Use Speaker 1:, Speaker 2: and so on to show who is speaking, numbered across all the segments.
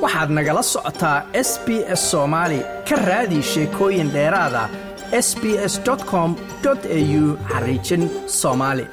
Speaker 1: waxaad nagala socotaa s b s soomaali ka raadi sheekooyin dheeraada s b s com au xariijin soomaali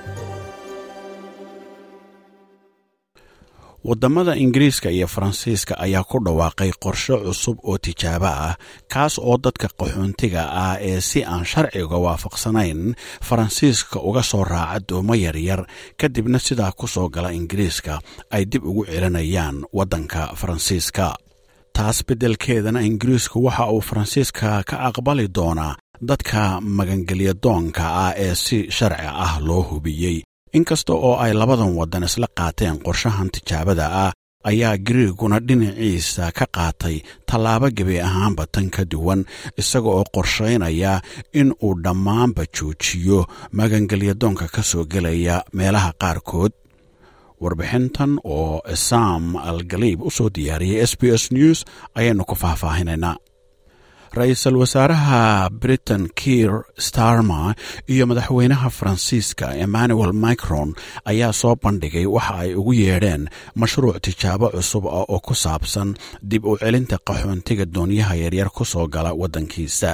Speaker 2: waddamada ingiriiska iyo faransiiska ayaa ku dhawaaqay qorshe cusub oo tijaabo ah kaas oo dadka qaxoontiga ah ee si aan sharciga waafaqsanayn faransiiska uga soo raaca doomo yaryar kadibna sidaa ku soo gala ingiriiska ay dib ugu celinayaan waddanka faransiiska taas beddelkeedana ingiriisku waxa uu faransiiska ka aqbali doonaa dadka magangelya doonka ah ee si sharci ah loo hubiyey inkasta oo ay labadan waddan isla qaateen qorshahan tijaabada ah ayaa gariiguna dhinaciisa ka qaatay tallaabo gebi ahaanba tan ka duwan isaga oo qorshaynaya in uu dhammaanba joojiyo magangelyadoonka ka soo gelaya meelaha qaarkood warbixintan oo sam algaliib u soo diyaariyay s b s news ayaynu ku faahfaahinaynaa ra-iisul wasaaraha britain kiir starmer iyo madaxweynaha faransiiska emmanuel micron ayaa soo bandhigay waxa ay ugu yeedheen mashruuc tijaabo cusub ah oo ku saabsan dib u celinta qaxoontiga doonyaha yaryar ku soo gala waddankiisa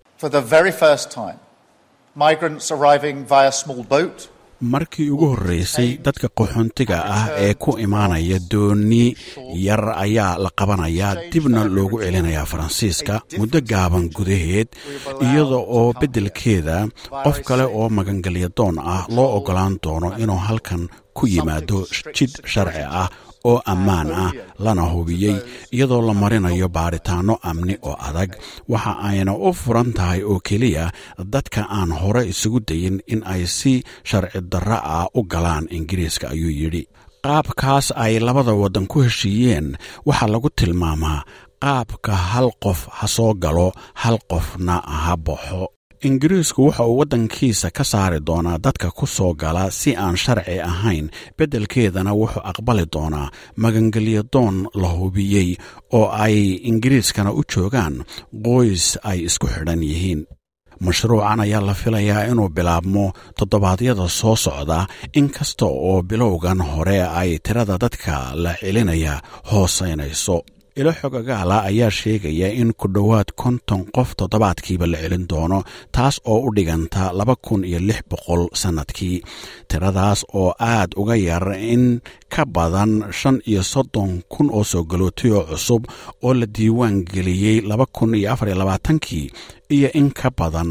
Speaker 2: markii ugu horreysay dadka qaxoontiga ah ee ku imaanaya dooni yar ayaa la qabanayaa dibna loogu celinayaa faransiiska muddo gaaban gudaheed iyada oo beddelkeeda qof kale oo magangelyadoon ah loo oggolaan doono inuu halkan ku yimaado jid sharci ah oo ammaan ah lana hubiyey iyadoo la marinayo baaritaanno amni oo adag waxa ayna u furan tahay oo keliya dadka aan hore isugu dayin in ay si sharci darro ah u galaan ingiriiska ayuu yidhi qaabkaas ay labada waddan ku heshiiyeen waxaa lagu tilmaamaa qaabka hal qof ha soo galo hal qofna ha baxo ingiriisku waxa uu waddankiisa ka saari doonaa dadka ku soo gala si aan sharci ahayn beddelkeedana wuxuu aqbali doonaa magangelyadoon la hubiyey oo ay ingiriiskana u joogaan qoys ay isku xidhan yihiin mashruucan ayaa la filayaa inuu bilaabmo toddobaadyada soo socda inkasta oo bilowgan hore ay tirada dadka la celinaya hoosaynayso ilo xogagaala ayaa sheegaya in ku dhowaad konton qof toddobaadkiiba la celin doono taas oo u dhiganta laba kun iyo lix boqol sannadkii tiradaas oo aad uga yar in ka badan shan iyo soddon kun oo soo galootayoo cusub oo la diiwaan geliyey laba kun iyo afar iyo labaatankii iyo in ka badan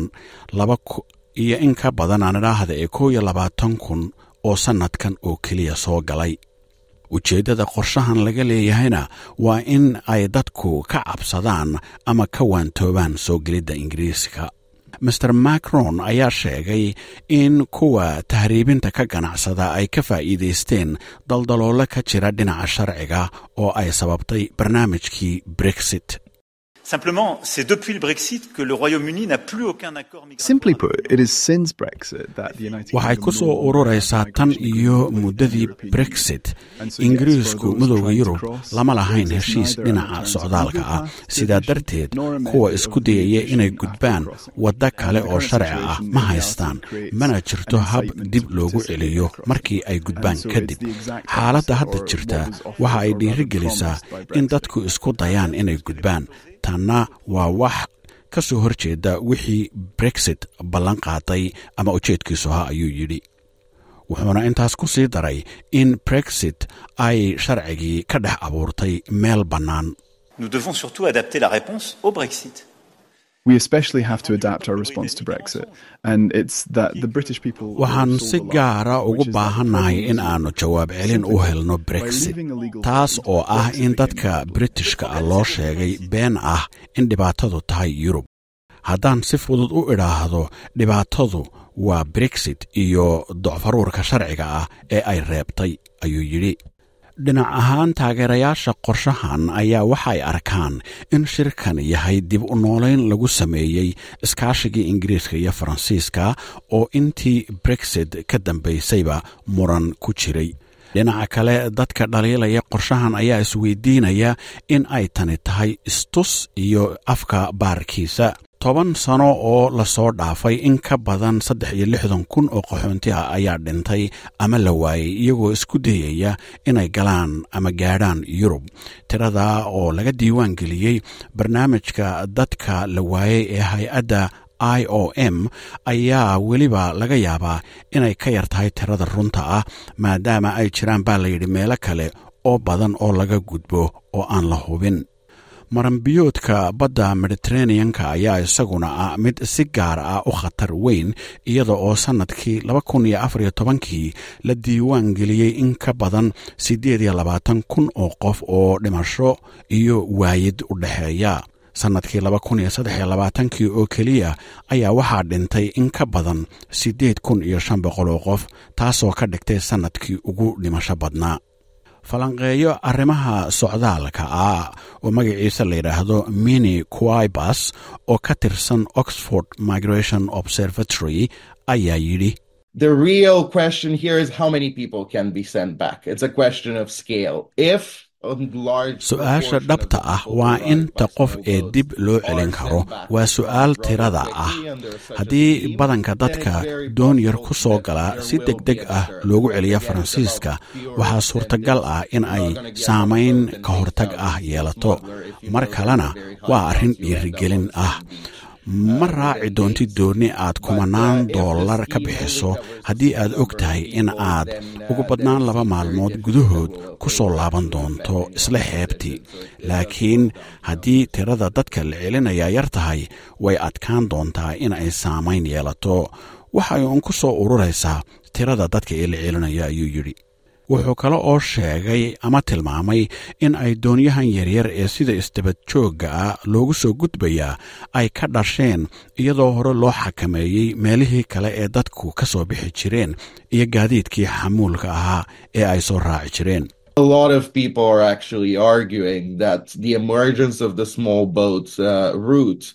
Speaker 2: iyo in ka badan aan idhaahda ee kow iyo labaatan kun oo sannadkan oo keliya soo galay ujeeddada qorshahan laga leeyahayna waa in ay dadku ka cabsadaan ama ka waantoobaan soo gelidda ingiriiska master macron ayaa sheegay in kuwa tahriibinta ka ganacsada ay ka faa'iidaysteen daldaloolo ka jira dhinaca sharciga oo ay sababtay barnaamijkii brexit
Speaker 3: Simplement, c'est depuis le Brexit que le Royaume-Uni n'a plus aucun accord
Speaker 4: Simply put, it is since Brexit that the United
Speaker 2: waxay ku soo ururaysaa tan iyo muddadii brexit ingiriisku midowda yurub lama lahayn heshiis dhinaca socdaalka ah sidaa darteed kuwa isku dayaya inay gudbaan waddo kale oo sharci ah ma haystaan mana jirto hab dib loogu celiyo markii ay gudbaan kadib xaaladda hadda jirta waxa ay dhiirigelisaa in dadku isku dayaan inay gudbaan tanna waa wax ka soo hor jeeda wixii brexit ballan qaaday ama ujeedkiisu ahaa ayuu yidhi wuxuuna intaas ku sii daray in brexit ay sharcigii ka dhex abuurtay meel bannaan
Speaker 3: Nous devons surtout adapter la réponse au Brexit.
Speaker 4: We especially have to adapt our response to Brexit, and it's that the British people.
Speaker 2: waxaan si gaara ugu baahannahay in aannu jawaab celin u helno brexit taas oo ah in dadka britishka ah loo sheegay been ah in dhibaatadu tahay yurub haddaan si fudud u idhaahdo dhibaatadu waa brexit iyo docfaruurka sharciga ah ee ay reebtay ayuu yidhi dhinac ahaan taageerayaasha qorshahan ayaa waxay arkaan in shirkan yahay dib u noolayn lagu sameeyey iskaashigii ingiriiska iyo faransiiska oo intii brexit ka dambaysayba muran ku jiray dhinaca kale dadka dhaliilaya qorshahan ayaa isweydiinaya in ay tani tahay istus iyo afka baarkiisa toban sano oo lasoo dhaafay in ka badan saddex iyo lixdan kun oo qaxoonti ah ayaa dhintay ama la waayey iyagoo isku dayaya inay galaan ama gaadhaan yurub tirada oo laga diiwaan geliyey barnaamijka dadka la waayey ee hay-adda i o m ayaa weliba laga yaabaa inay ka yar tahay tirada runta ah maadaama ay jiraan baa layidhi meelo kale oo badan oo laga gudbo oo aan la hubin maranbiyoodka badda mediteraneanka ayaa isaguna ah mid si gaar ah u khatar weyn iyada oo sannadkii laba kun iyo afar iyo tobankii la diiwaan geliyey in ka badan siddeed iyo labaatan kun oo qof oo dhimasho iyo waayid u dhexeeya sannadkii laba kun iyo saddex iyo labaatankii oo keliya ayaa waxaa dhintay in ka badan siddeed kun iyo shan boqol oo qof taasoo ka dhigtay sannadkii ugu dhimasho badnaa falanqeeyo arrimaha socdaalka ah oo magaciisa la yidhaahdo mini quibas oo ka tirsan oxford migration observatory ayaa yidhi
Speaker 5: The real question here is how many people can be sent back. It's a question of scale. If
Speaker 2: su-aasha dhabta ah waa inta qof ee dib loo celin karo waa su-aal tirada ah haddii badanka dadka doon yar ku soo galaa si deg deg ah loogu celiya faransiiska waxaa suurtagal ah in ay saamayn ka hortag ah yeelato mar kalena waa arrin dhiirigelin ah ma raaci doontid doonni aad kumanaan dollar ka bixiso haddii aad og tahay in aad ugu badnaan laba maalmood gudahood ku soo laaban doonto isla xeebtii laakiin haddii tirada dadka la celinayaa yar tahay way adkaan doontaa in ay saamayn yeelato waxay uun ku soo ururaysaa tirada dadka ee la celinaya ayuu yidhi wuxuu kale oo sheegay ama tilmaamay in ay doonyahan yaryar ee sida isdabad joogga ah loogu soo gudbayaa ay ka dhasheen iyadoo hore loo xakameeyey meelihii kale ee dadku ka soo bixi jireen iyo gaadiidkii xamuulka ahaa ee ay soo raaci jireen
Speaker 5: A lot of people are actually arguing that the emergence of the small boats uh, route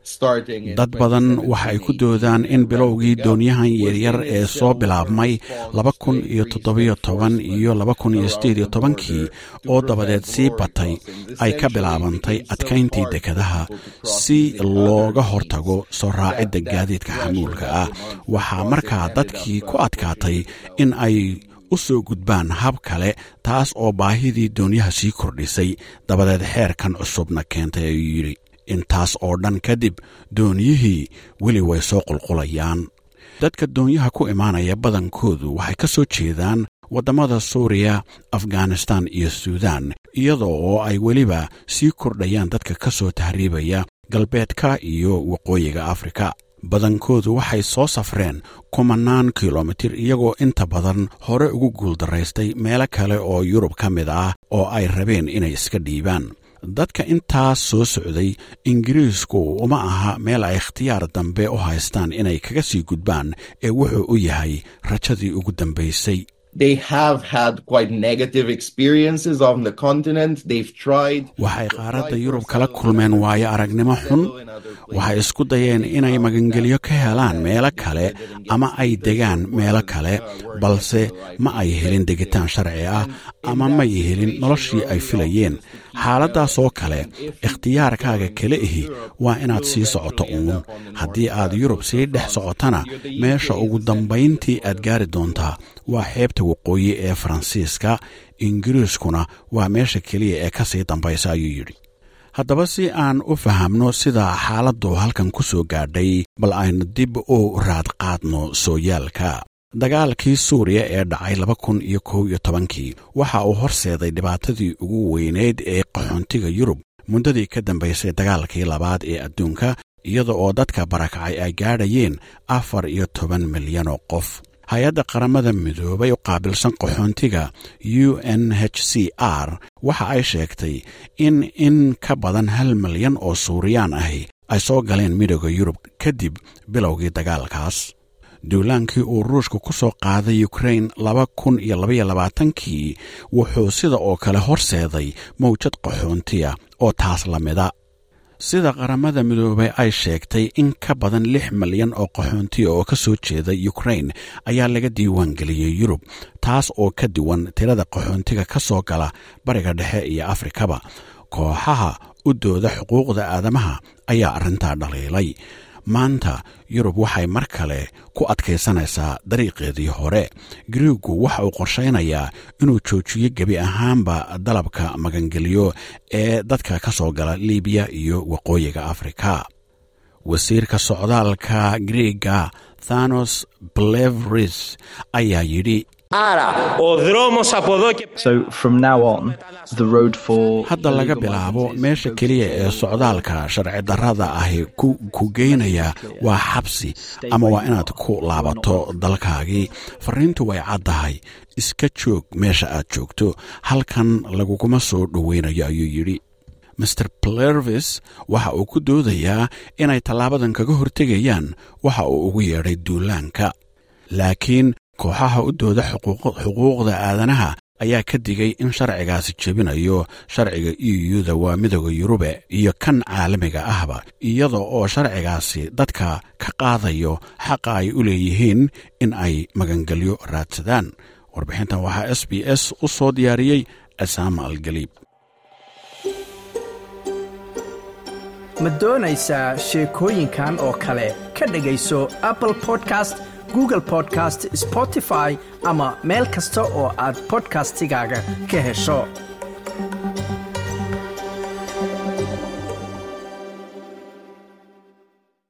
Speaker 2: dad badan waxa ay ku doodaan in bilowgii doonyahan yaryar ee soo bilaabmay laba kun iyo toddobiyo toban iyo laba kun iyo sideed iyo tobankii oo dabadeed sii batay ay ka bilaabantay adkayntii dekadaha si looga hortago soo raacidda gaadiidka xamuulka ah waxaa markaa dadkii ku adkaatay in ay u soo gudbaan hab kale taas oo baahidii doonyaha sii kordhisay dabadeed xeerkan cusubna keentay ayuu yidhi intaas oo dhan kadib dooniyihii weli way soo qulqulayaan dadka doonyaha ku imaanaya badankoodu waxay ka soo jeedaan waddamada suuriya afghanistan iyo suudan iyadoo oo ay weliba sii kordhayaan dadka ka soo tahriibaya galbeedka iyo waqooyiga afrika badankoodu waxay soo safreen kumanaan kilomitir iyagoo inta badan hore ugu guuldaraystay meelo kale oo yurub ka mid ah oo ay rabeen inay iska dhiibaan dadka intaas soo socday ingiriisku uma aha meel ay ikhtiyaar dambe u haystaan inay kaga sii gudbaan ee wuxuu u yahay rajadii ugu dambaysay
Speaker 5: They have had quite negative experiences on the continent. They've tried.
Speaker 2: waxay qaaradda yurub kala kulmeen waayo aragnimo xun waxay isku dayeen inay magangelyo ka helaan meelo kale ama ay degaan meelo kale balse ma ay helin degitaan sharci ah ama may helin noloshii ay filayeen xaaladdaas oo kale ikhtiyaarkaaga kale ihi waa inaad sii socoto uun haddii aad yurub sii dhex socotana meesha ugu dambayntii aad gaari doontaa waa xeebta waqooyi ee faransiiska ingiriiskuna waa meesha keliya ee ka sii dambaysa ayuu yidhi haddaba si aan u fahamno sida xaaladdu halkan ku soo gaadhay bal aynu dib u raad qaadno sooyaalka dagaalkii suuriya ee dhacay laba kun iyo kow iyo tobankii waxa uu horseeday dhibaatadii ugu weyneyd ee qaxoontiga yurub muddadii ka dambaysay dagaalkii labaad ee adduunka iyada oo dadka barakacay ay gaadhayeen afar iyo toban milyan oo qof hay-adda qaramada midoobay u qaabilsan qaxoontiga u n h c r waxa ay sheegtay in in ka badan hal milyan oo suuriyaan ahi ay soo galeen midooda yurub kadib bilowgii dagaalkaas duulaankii uu ruushka ku soo qaaday ukrain laba kun iyo labaiyo labaatankii wuxuu sida oo kale horseeday mawjad qaxoontiya oo taas la mida sida qaramada midoobay ay sheegtay in ka badan lix milyan oo qaxoontiya oo ka soo jeeda ukrain ayaa laga diiwaan geliyey yurub taas oo ka duwan tirada qaxoontiga ka soo gala bariga dhexe iyo afrikaba kooxaha u dooda xuquuqda aadamaha ayaa arrintaa dhaliilay maanta yurub waxay mar kale ku adkaysanaysaa dariiqeedii hore griigu waxa uu qorshaynayaa inuu joojiyo gebi ahaanba dalabka magangelyo ee dadka ka soo gala libiya iyo waqooyiga afrika wasiirka socdaalka griiga thanos blevris ayaa yidhi
Speaker 6: So from now on, the road for
Speaker 2: hadda laga bilaabo meesha keliya ee socdaalka sharci darrada ahi ku geynaya waa xabsi ama waa inaad ku laabato dalkaagii fariintu way caddahay iska joog meesha aad joogto halkan laguguma soo dhoweynayo ayuu yidhi master plervis waxa uu ku doodayaa inay tallaabadan kaga hortegayaan waxa uu ugu yeedhay duulaanka laakiin kooxaha u dooda xuquuqda aadanaha ayaa ka digay in sharcigaasi jebinayo sharciga euda waa midooda yurube iyo kan caalamiga ahba iyada oo sharcigaasi dadka ka qaadayo xaqa ay u leeyihiin in ay magangelyo raadsadaan warbixintan waxaa s b s u soo diyaariyey asaama algaliib
Speaker 1: ma doonaysaa sheekooyinkan oo kale ka dhegayso apple podcast google podcast spotify ama meel kasta oo aad bodkastigaaga ka hesho